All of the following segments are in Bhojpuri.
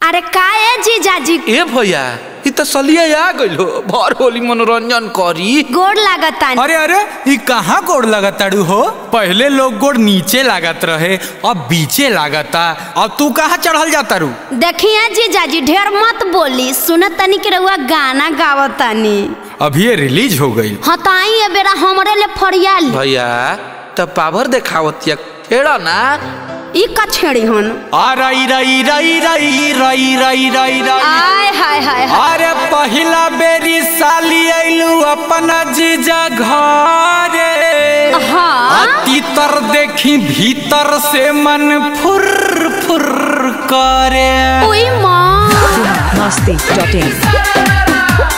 अरे का ए जीजाजी ए भैया इ त सलिया आ गइलो भर होली मनोरंजन करी गोड़ लागतानी अरे अरे ये कहाँ गोड़ लगताड़ू हो पहले लोग गोड़ नीचे लागत रहे अब बीचे लागता अब तू कहाँ चढ़ल जाता रू देखिए जीजाजी ढेर मत बोली सुनत तनी के रउआ गाना गावतानी अभी ये रिलीज हो गई हाँ तो आई ए बेरा हमरे ले फरियाली भैया त पावर देखावतिया खेड़ा ना ई का छेड़ी हन आ रई रई रई रई रई रई रई रई आय हाय हाय हाय। अरे पहिला बेरी साली आइलू अपना जीजा घरे हाँ तीतर देखी भीतर से मन फुर फुर करे ओई माँ Masti.in.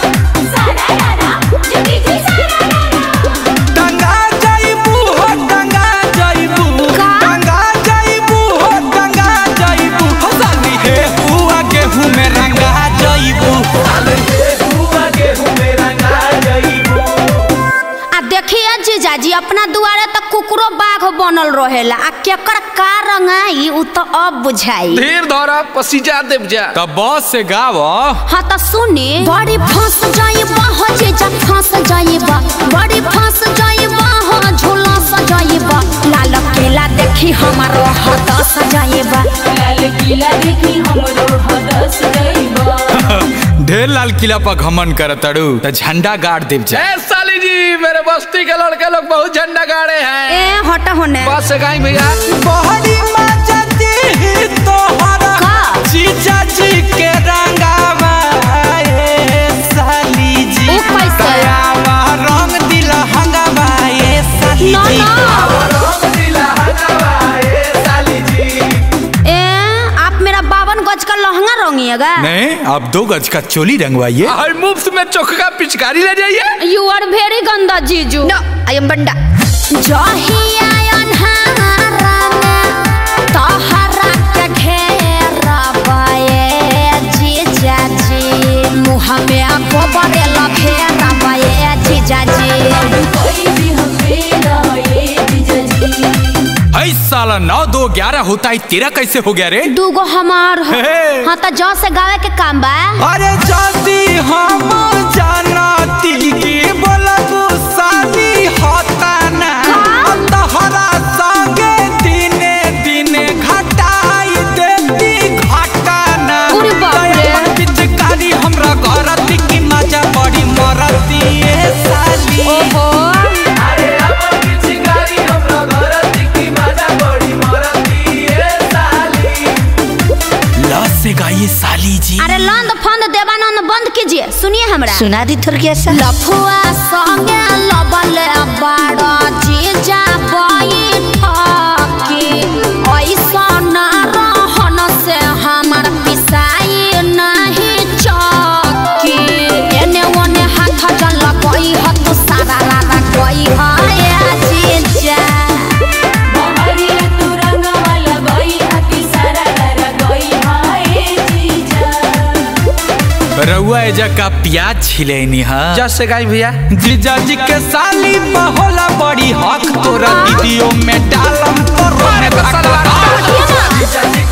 टंगा जाइबू हो टंगा जाइबू का? टंगा जाइबू हो टंगा जाइबू हो साली हे हुआ गेहूं में रंगा जाइबू आ देखिए जीजाजी अपना दुआरे तक कुकरो बाघ बनल रहेला आ केकर का रंगाई उ तो अब बुझाई धीर धरा पसीजा देव जा तब बॉस से गाव हाँ तो सुनी बड़ी फंस जाइबा हो जीजा फंस जाइबा बड़ी फंस जाइबा हो झूला सजाइबा लाल केला देखी हमारो हद सजाइबा लाल किला देखी हमरो हदस गइबा ढेर लाल किला पर घमन करतड़ू त झंडा गाड़ देव जा ए साली जी मेरे बस्ती के लड़के लोग बहुत झंडा गाड़े हैं ए हट होने बस से गाई भैया बहरी मजती ही तोहरा का? जीजा जी के रंगावा ए साली जी उ कैसे? दयावा रंग दिल हंगावा ए साली ना जी ना ए आप मेरा बावन गज का लहंगा रंगिएगा नहीं अब दो गज का चोली रंगवाइए हर मुफ्त में चोखा पिचकारी ले जाइए यू आर वेरी गंदा जीजू नो आई एम बंडा जहिया अन्हारा में तोहरा के घेरा बाए जीजा जी मुँह में गोबर लफेरा बाए जीजा जी कोई भी हमे रहे जीजाजी ऐ साला नौ दो ग्यारह होता है तेरा कैसे हो गया रे दूगो हमार हो हे। हाँ तो जौ से गावे के काम बा अरे जाती हम जानती की बोलबू साली होता ना तोहरा संगे दिने दिने घटाई देती घटाना अरे बाप रे। दयावन पिचकारी हमरा करती की मजा बड़ी मरती ए साली ओहो लस से गाइए साली जी अरे लंद फंद देवानंद बंद कीजिए सुनिए हमरा सुना दी थोड़ी ऐसा लफुआ संगे लबल बाड़ा जीजा बैठकी ऐसा ना रहन से हमर पिसाई नहीं चकी एने ओने हाथ जल गई ह तू सारा रारा गई ह ए जीजा बहरिया तू रंगवाला गई हकी सारा लरा गई हाय जीजा रउआ एजा का प्याज छिलैनी हा जस से गाई भैया जीजा जी के साली बहोला बड़ी हक तोरा दीदियों में डालम तोरो में धक्का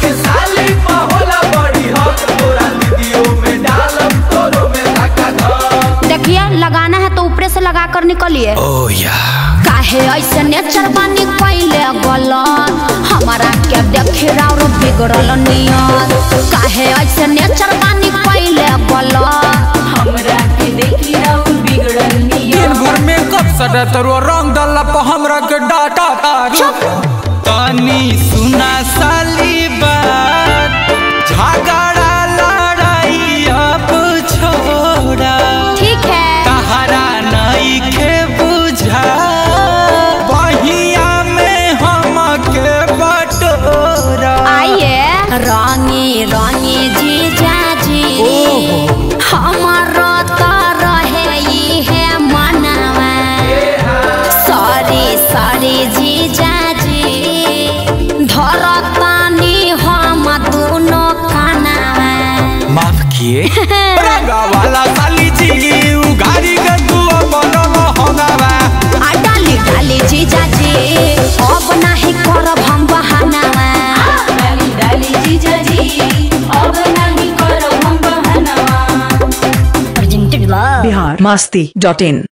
देखिए लगाना है तो ऊपर से लगा कर निकलिए ओ या काहे ऐसे नेचर बानी कैले गलत हमारा के देखे राउर बिगड़ल नियत काहे ऐसे नेचर बानी कैले गलत हमरा के देखी राउर बिगड़ल निया दिन भर में कब सड़ा तरो रंग डाला पर हमरा के डाटा तारू तनी सुना साली बात झगड़ा लड़ाई अब छोड़ा ठीक है तहरा नहीं के बुझा बहिया में हम के बटोरा आइए रानी रानी जीजा जी हमारा तो रहे ई है मनवा सॉरी सॉरी जीजा जी धरतानी हम दोनों खाना माफ किए रंगा वाला साली जी उगारी के तू अपन होगावा आ डाली डाली जीजा जी अब नहीं करब हम बहाना डाली डाली जीजाजी अब नहीं बिहार मास्ती डॉट इन